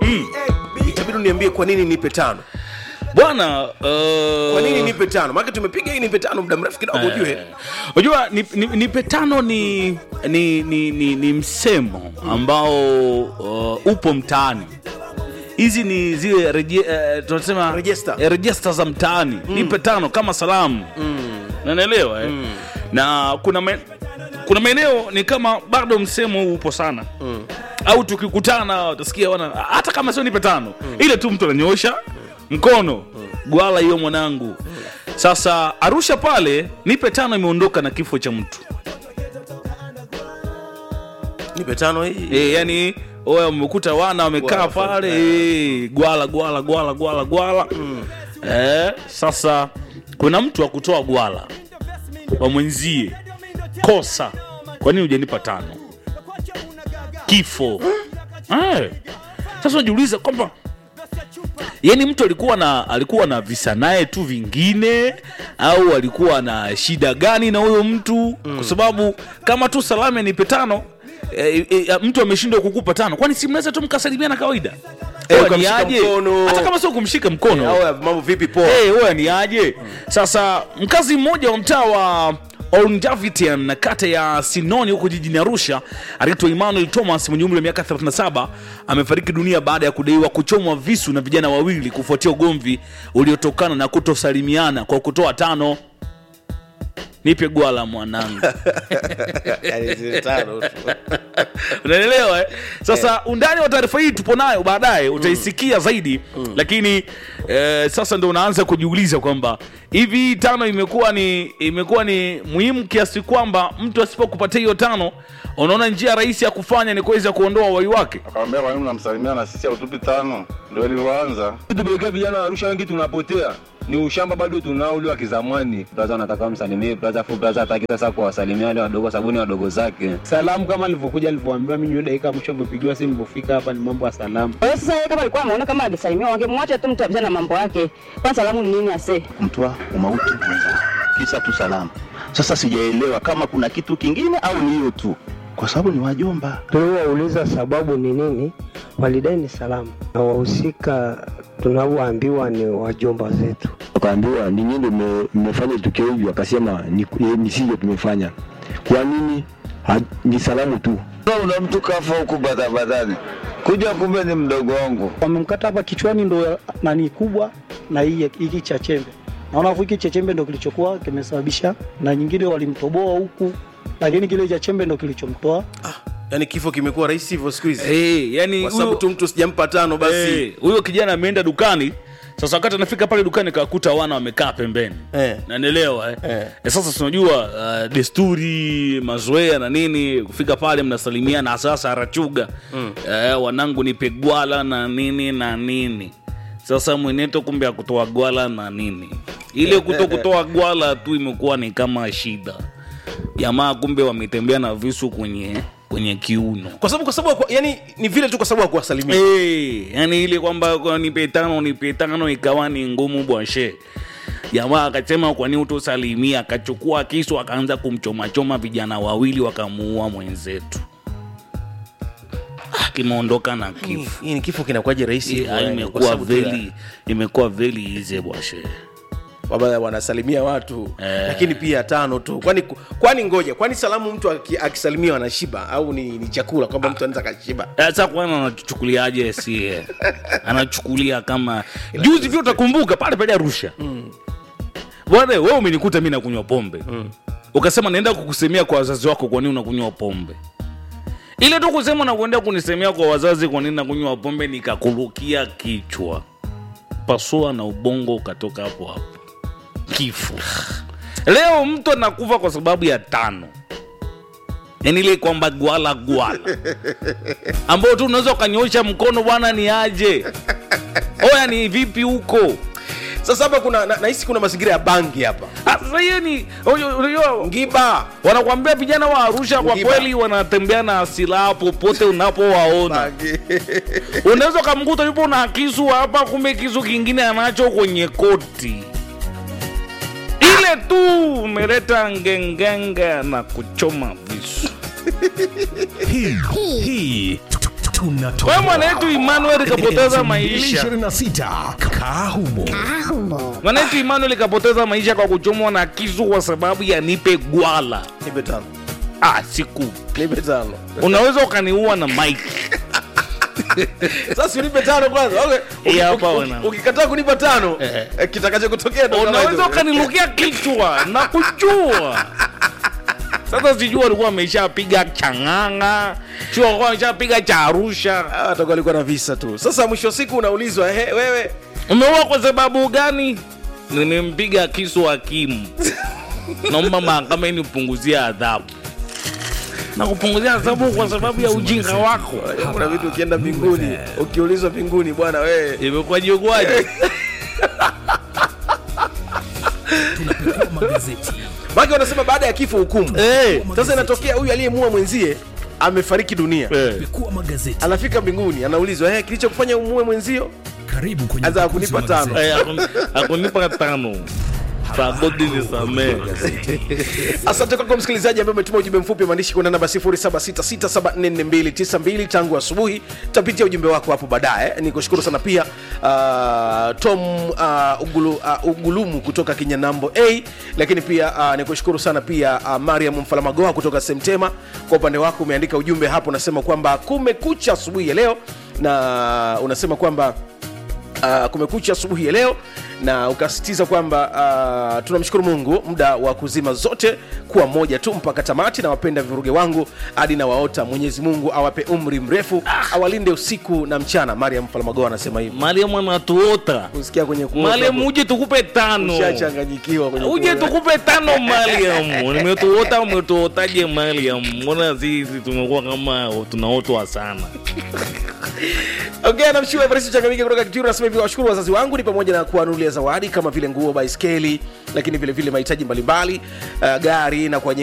hii itabidi uniambie kwa nini nipe tano bwana uh, kwa nini nipe tano maana tumepiga hii nipe tano muda mrefu kidogo ujue unajua ni, ni, nipe tano ni, ni, ni, ni, ni msemo ambao uh, upo mtaani hizi ni zile reje, uh, tunasema Register. eh, register za mtaani nipe tano kama salamu nanaelewa eh? na kuna ma, kuna maeneo ni kama bado msemo huu upo sana au tukikutana utasikia wana hata kama sio nipe tano ile tu mtu ananyoosha mkono gwala hiyo mwanangu sasa arusha pale nipe tano imeondoka na kifo cha mtu nipe tano hii e, yani oya wamekuta wana wamekaa Gwala, pale e, gwala gwala gwala gwala gwala e, sasa kuna mtu wa kutoa gwala wa mwenzie kosa kwa nini hujanipa tano kifo Eh. sasa unajiuliza kwamba yani mtu alikuwa na alikuwa na visa naye tu vingine au alikuwa na shida gani na huyo mtu kwa sababu kama tu salame nipe tano e, e, mtu ameshindwa kukupa tano kwani si mnaweza tu mkasalimiana kawaida Eh, Oya, ukamshika ni aje? mkono. hata kama sio kumshika mkono au mambo vipi poa hey, wewe ni aje sasa mkazi mmoja wa mtaa wa Olngavitian na kata ya Sinoni huko jijini Arusha anaitwa Emmanuel Thomas mwenye umri wa miaka 37 amefariki dunia baada ya kudaiwa kuchomwa visu na vijana wawili kufuatia ugomvi uliotokana na kutosalimiana kwa kutoa tano. Nipe gwala mwanangu. Yaani zile tano tu. unaelewa eh? sasa undani wa taarifa hii tupo nayo baadaye utaisikia zaidi lakini eh, sasa ndo unaanza kujiuliza kwamba hivi tano imekuwa ni imekuwa ni muhimu kiasi kwamba mtu asipokupatia hiyo tano unaona njia rahisi ya kufanya ni kuweza kuondoa wai wake akamwambia kwa nini mnamsalimia na sisi hautupi tano ndio ilivyoanza tupelekea vijana wa Arusha wengi tunapotea ni ushamba bado tunao ule wa kizamani. Braza anataka msalimie braza, fu braza hataki sasa kuwasalimia wale wadogo, sababu ni wadogo zake. salamu kama alivyokuja alivyoambiwa mimi ndio dakika mwisho amepigiwa simu nilipofika hapa ni mambo ya salamu Kwa hiyo sasa yeye kama alikuwa ameona kama angesalimiwa wangemwacha tu mtu apita na mambo yake. Kwa salamu ni nini ase? mtwa umauti mwenzako, kisa tu salama. Sasa sijaelewa kama kuna kitu kingine au ni hiyo tu, kwa sababu ni wajomba. Tuliwauliza sababu ni nini, walidai ni salamu, na wahusika tunavyoambiwa ni wajomba zetu. wakaambiwa ni nyinyi ndio mmefanya tukio hivi, akasema ni, ni sivyo tumefanya. Kwa nini? Ha, ni salamu tu. una mtu kafa huku badabadani kuja kumbe ni mdogo wangu wamemkata hapa kichwani ndo nani kubwa na hii hiki cha chembe naona hiki cha chembe ndo kilichokuwa kimesababisha na nyingine walimtoboa huku lakini kile cha chembe ndo kilichomtoa yaani kifo kimekuwa rahisi hivyo siku hizi hey, yani kwa sababu huyo- tu mtu sijampa tano basi Eh, huyo kijana ameenda dukani sasa wakati anafika pale dukani kawakuta wana wamekaa pembeni Eh. nanielewa eh? Eh. Eh, sasa tunajua uh, desturi mazoea na nini kufika pale mnasalimiana sasa arachuga mm. eh, wanangu ni pegwala na nini na nini sasa mweneto kumbe akutoa gwala na nini ile kuto kutoa gwala tu imekuwa ni kama shida jamaa kumbe wametembea na visu kwenye kwenye kiuno kwa sababu kwa sababu haku- yani ni vile tu kwa sababu hakuwasalimia Hey, yani ile kwamba kwa nipe tano nipe tano ikawa ni ngumu bwashe jamaa akasema kwani utosalimia akachukua kisu akaanza kumchomachoma vijana wawili wakamuua mwenzetu Ah, kimeondoka na kifo hii ni kifo kinakuwaje rahisi Eh, hivyo, ah, yani, kwa imekuwa sababu tu ya- veli imekuwa veli ize bwashe kwamba wanasalimia watu Eh. lakini pia tano tu kwani kwani ngoja kwani salamu mtu aki- akisalimiwa anashiba au ni, ni chakula kwamba mtu anaweza kashiba sasa kwana anachukuliaje sie anachukulia kama juzi vyo utakumbuka pale pale arusha bwana wewe umenikuta mi nakunywa pombe ukasema naenda kukusemea kwa wazazi wako kwa nini unakunywa pombe ile tu kusema na kuenda kunisemea kwa wazazi kwa nini nakunywa pombe nikakurukia kichwa pasua na ubongo ukatoka hapo hapo kifo leo mtu anakufa kwa sababu ya tano yani ile kwamba gwala gwala ambao tu unaweza ukanyosha mkono bwana ni aje oya ni vipi huko sasa hapa kuna na- nahisi kuna mazingira ya bangi hapa Ah, sasa hiyo ni unajua- unajua ngiba wanakwambia vijana wa arusha kwa Ngiba. kweli wanatembea na silaha popote unapowaona bangi unaweza ukamkuta yupo na kisu hapa kumbe kisu kingine anacho kwenye koti ile tu umeleta ngengenge na kuchoma visu hii hii tunatoa Wewe mwanetu Emmanuel kapoteza maisha. 26 kaa humo Mwanetu Emmanuel kapoteza maisha kwa kuchomwa na kisu kwa sababu ya nipe gwala. nipe tano Ah, siku. nipe tano Unaweza ukaniua na mike. sasa unipe tano kwanza okay. Hii hapa Uki- wana. uki- ukikataa kunipa tano Eh. eh, kitakacho kutokea ndo kama Unaweza hivyo. ukanilukia kichwa na kujua. Sasa sijui alikuwa ameshapiga chang'anga, sio alikuwa ameshapiga cha Arusha. Ah, atakuwa alikuwa na visa tu sasa mwisho wa siku unaulizwa ehe wewe Umeua kwa sababu gani? Nimempiga kisu hakimu. Naomba mahakama inipunguzie adhabu. Na kupunguzia adhabu kwa sababu ya ujinga wako. kuna vitu ukienda mbinguni ukiulizwa mbinguni bwana wewe Imekuwaje kwaje? magazeti maki wanasema baada ya kifo hukumu Eh, sasa inatokea huyu aliyemua mwenzie amefariki dunia eh. pekua magazeti anafika mbinguni anaulizwa eh, kilichokufanya umue mwenzio karibu kwenye Anza upekuzi kunipa wa tano. magazeti. Eh, hakuni- hakunipa tano. Sagodi nisamee. asante kwako msikilizaji ambaye umetuma ujumbe mfupi wa maandishi kwenda namba 0766744292 tangu asubuhi tutapitia ujumbe wako hapo baadaye ni kushukuru sana pia uh, tom uh, ugulu, uh, ugulumu kutoka kinyanambo a lakini pia uh, ni kushukuru sana pia uh, mariam mfalamagoa kutoka semtema kwa upande wako umeandika ujumbe hapo unasema kwamba kumekucha asubuhi ya leo na unasema kwamba uh, kumekucha asubuhi ya leo na ukasisitiza kwamba uh, tunamshukuru mungu muda wa kuzima zote kuwa moja tu mpaka tamati na wapenda viruge wangu hadi na waota mwenyezi mungu awape umri mrefu awalinde usiku na mchana mariam falmagoa anasema hivi Mariam anatuota. kusikia kwenye kuota Mariam uje tukupe tano. ushachanganyikiwa kwenye Uje kuota. tukupe tano Mariam. Nimetuota umetuotaje Mariam? Mbona sisi tumekuwa kama tunaotwa sana. ongea na mshiwa Evarist Changamike kutoka Kituru anasema hivi washukuru wazazi wangu ni pamoja na kuwanunulia zawadi kama vile nguo baiskeli lakini vile vile mahitaji mbalimbali uh, gari na kwa